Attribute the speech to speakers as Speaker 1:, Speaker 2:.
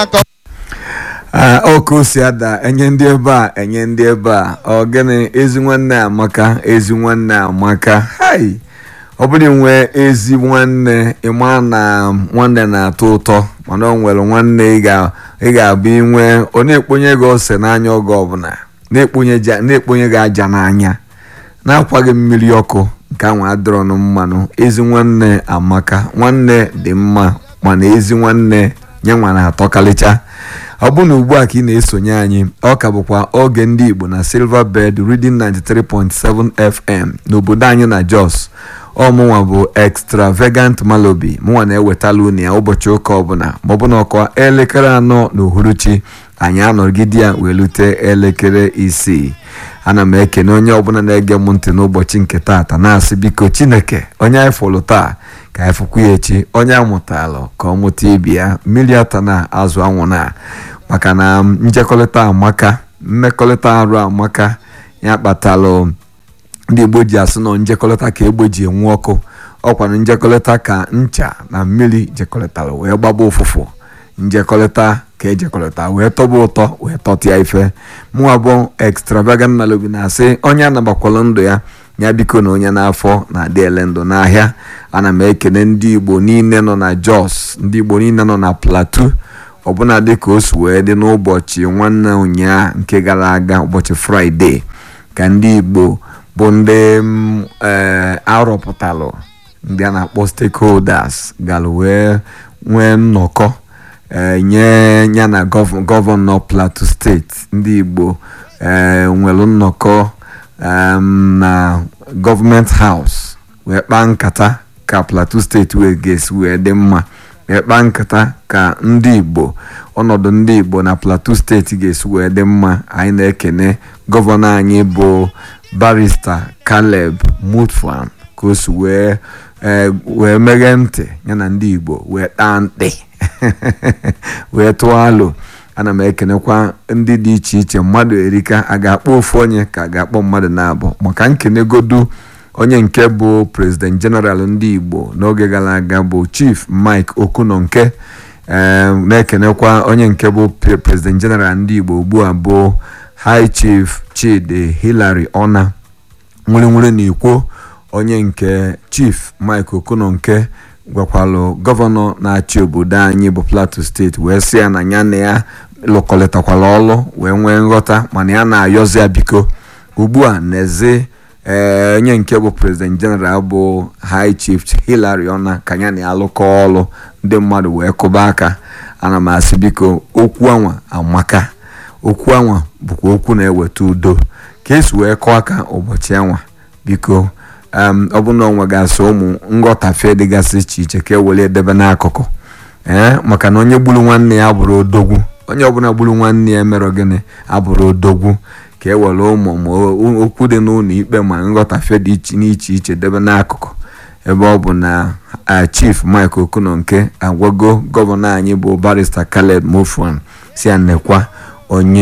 Speaker 1: ọkụ si ada enye ndị ebe a enye ndị ebe a ọ gịnị ezi nwanne amaka ezi nwanne amaka hai ọ bụrụ nwee ezi nwanne ịma na nwanne na-atọ ụtọ mana ọ nwere nwanne ị ga-abụ inwe ọ na-ekponye gị ose n'anya oge ọbụla na-ekponye gị aja n'anya na-akwaghị mmiri ọkụ nke anwa adịrọnụ mmanụ ezi nwanne amaka nwanne dị mma mana ezi nwanne nye nwa na-atọkarịcha ọ bụ na ugbu a ka ị na-esonye anyị ọ ka bụkwa oge ndị igbo na silver bed reading 93.7 fm n'obodo anyị na jos ọmụnwa bụ extravagant malobi mụnwa na-ewetala unu ya ụbọchị ụka ọbụla maọbụ na ọkwa elekere anọ na uhuruchi anyị anọgide ya wee lute elekere isii ana m ekene onye ọbụla na-ege m ntị n'ụbọchị nke taata na-asị biko chineke onye anyị fụrụ taa ka anyị fụkwu ya echi onye amụtalụ ka ọ mụta ibi ya mmiri ata na azụ anwụ na maka na njekọrịta amaka mmekọrịta arụ amaka ya kpatalụ ndị igbo ji asị nọ njekọrịta ka egbe ji enwu ọkụ ọkwana njekọrịta ka ncha na mmiri jekọrịtara wee gbaba ụfụfụ njekọrịta ka ejekọrịta wee tọba ụtọ wee tọtịa ife mụnwa bụ extravagant malobi na-asị onye anabakwala ndụ ya ya biko na onye n'afọ na-adị ele ndụ n'ahịa ana m ekene ndị igbo niile nọ na jos ndị igbo niile nọ na plateau ọbụna dịka o si wee dị n'ụbọchị nwanne ụnyaa nke gara aga ụbọchị fraịde ka ndị igbo bụ ndị ee arọpụtalụ ndị a na-akpọ stakeholders gara wee nwee nnọkọ nye ya na gọvanọ plateau steeti ndị igbo nwere nnọkọ na gọọmenti haus wee kpaa nkata ka plateau steeti wee ga-esi wee dị mma wee kpaa nkata ka ndị igbo ọnọdụ ndị igbo na plateau steeti ga-esi wee dị mma anyị na-ekene gọvanọ anyị bụ barista caleb mutfan ka o si wee wee meghe ntị ya na ndị igbo wee taa ntị wee tụọ alụ ana m ekenekwa ndị dị iche iche mmadụ erika a ga-akpọ ofu onye ka a ga-akpọ mmadụ na-abụ maka nkenegodu onye nke bụ president general ndị igbo n'oge gara aga bụ chief mike okunonke na-ekenekwa onye nke bụ president general ndị igbo ugbu a bụ high chief chidi hilary ona nwere na ikwo onye nke chief mike okunonke gwakwalụ gọvanọ na-achị obodo anyị bụ plateau steeti wee sị ya na ya na ya lụkọlịtakwala ọlụ wee nwee nghọta mana ya na-ayọzi ya biko ugbu a n'ezi ee onye nke bụ president general bụ high chief hilary ona ka ya na ya lụkọ ọlụ ndị mmadụ wee kụba aka ana m asị biko okwu anwa amaka okwu anwa bụkwa okwu na-eweta udo ka esi wee kọọ aka ụbọchị anwa biko ọ bụ na onwe ga-asị ụmụ nghọtafe dịgasị iche iche ka e were edebe n'akụkụ ee maka na onye gburu nwanne ya abụrụ odogwu onye ọbụla gburu nwanne ya mere gịnị abụrụ odogwu ka e were ụmụ ma okwu dị n'ụlọ ikpe ma nghọtafe dị n'iche iche debe n'akụkụ ebe ọ bụ na chief mike okunonke agwago gọvanọ anyị bụ barista caleb mofan si anekwa onye